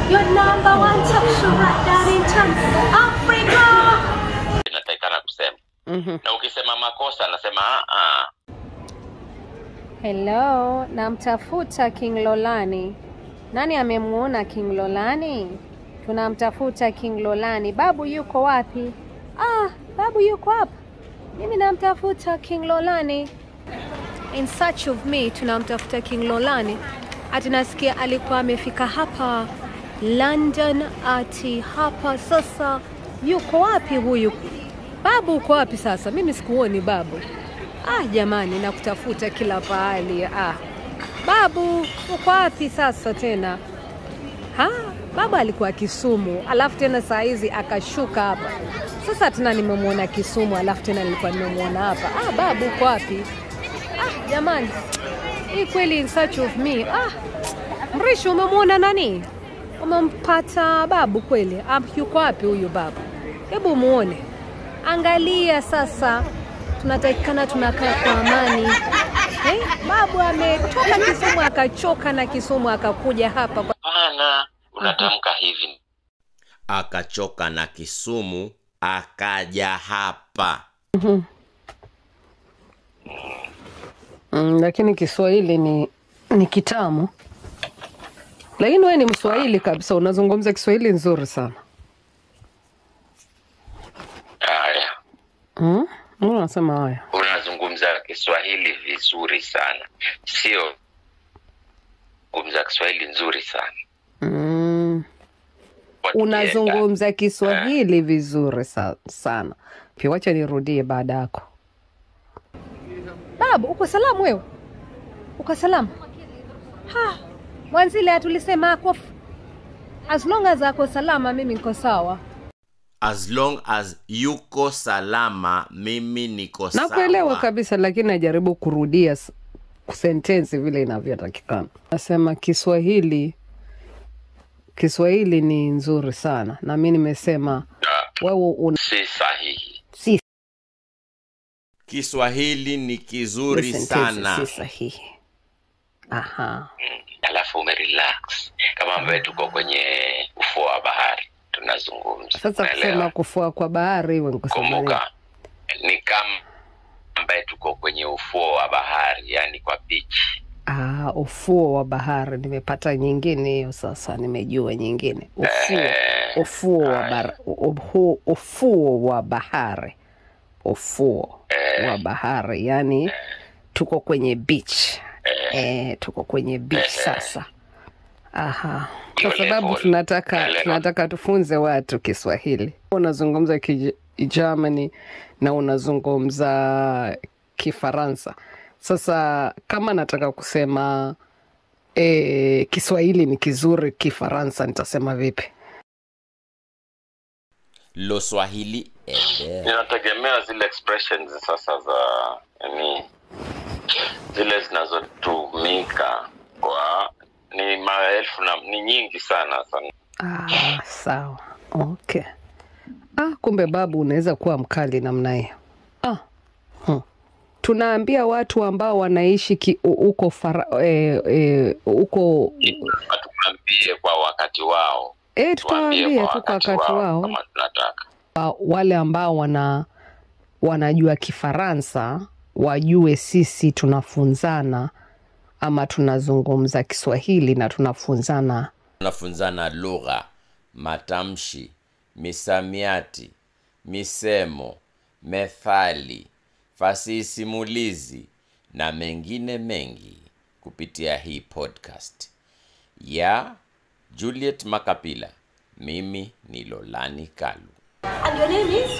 Your number one talk show right down in town. Africa. inatakikana kusema Mhm. na ukisema makosa anasema "Ah, ah." Hello, namtafuta King Lolani. Nani amemuona King Lolani? Tunamtafuta King Lolani. Babu yuko wapi? Ah, babu yuko hapa. Mimi namtafuta King Lolani. In search of me, tunamtafuta King Lolani. Ati nasikia alikuwa amefika hapa London, ati hapa sasa. Yuko wapi huyu? Babu uko wapi sasa? Mimi sikuoni babu. Ah, jamani, nakutafuta kila pahali. Ah, babu uko wapi sasa tena? Ha, baba alikuwa Kisumu, alafu tena saa hizi akashuka hapa. Sasa tena nimemwona Kisumu, alafu tena nilikuwa nimemwona hapa. Ah, babu uko wapi? Ah, jamani, hii kweli in search of me. Ah, Mrisho, umemwona nani? Umempata babu kweli? Ah, yuko wapi huyu babu? Hebu muone, angalia sasa tunatakikana tunakaa kwa amani eh? Babu ametoka Kisumu akachoka na Kisumu akakuja hapa kwa... hapana unatamka hivi akachoka na kisumu akaja hapa mm, lakini Kiswahili ni ni kitamu, lakini wewe ni Mswahili kabisa, unazungumza Kiswahili nzuri sana haya mm? Mbona unasema haya? unazungumza kiswahili vizuri sana sio zungumza kiswahili nzuri sana mm. Watu kienda. Unazungumza Kiswahili vizuri sa, sana. Pia wacha nirudie baada yako. Babu, uko salamu wewe? Uko salamu? Ha, mwanzile atulisema ako f- as long as ako salama mimi niko sawa. as long as yuko salama mimi niko Nakuelewa sawa. kabisa, lakini najaribu kurudia s- sentensi vile inavyotakikana. Nasema Kiswahili, Kiswahili ni nzuri sana, na mi nimesema Ah, wewe una si sahihi si kiswahili ni kizuri sentensi sana si sahihi. Aha. alafu umerelax kama ambaye tuko kwenye ufuo wa bahari tunazungumza Sasa Unaelewa? kusema kufua kwa bahari iwe ni kusema nini? kumbuka ni kama ambaye tuko kwenye ufuo wa bahari yani kwa beach Ah, ufuo wa bahari nimepata nyingine hiyo sasa, nimejua nyingine ufuo, Eh, ufuo wa haya. bar, ufuo, ufuo wa bahari, ufuo wa bahari, yani tuko kwenye beach eh, tuko kwenye beach sasa. Aha, kwa Hiyo sababu level. tunataka Naelewa. tunataka tufunze watu Kiswahili. Unazungumza Kijerumani na unazungumza Kifaransa. Sasa kama nataka kusema e, Kiswahili ni kizuri, Kifaransa nitasema vipi? lo swahili ede inategemea zile expressions sasa za yani zile zinazotumika kwa ni maelfu na ni nyingi sana sana Ah, sawa, okay. Ah, kumbe babu unaweza kuwa mkali namna hiyo. Ah, hmm. Tunaambia watu ambao wanaishi ki- u- huko fara- eh, eh, huko tuambie kwa wakati wao eh, tuambie tutawaambia kwa tu kwa wakati wao kama tunataka wa- wale ambao wana wanajua Kifaransa wajue sisi tunafunzana ama tunazungumza Kiswahili na tunafunzana tunafunzana lugha matamshi misamiati misemo methali fasihi simulizi na mengine mengi kupitia hii podcast ya juliet makapila mimi ni lolani kalu And your name is?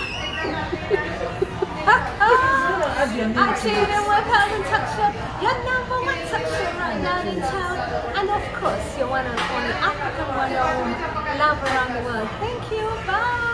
Actually, you know what, Calvin Tuck Show? Your number one tuck show right now in town. And of course, your one and only African one home love around the world. Thank you. Bye.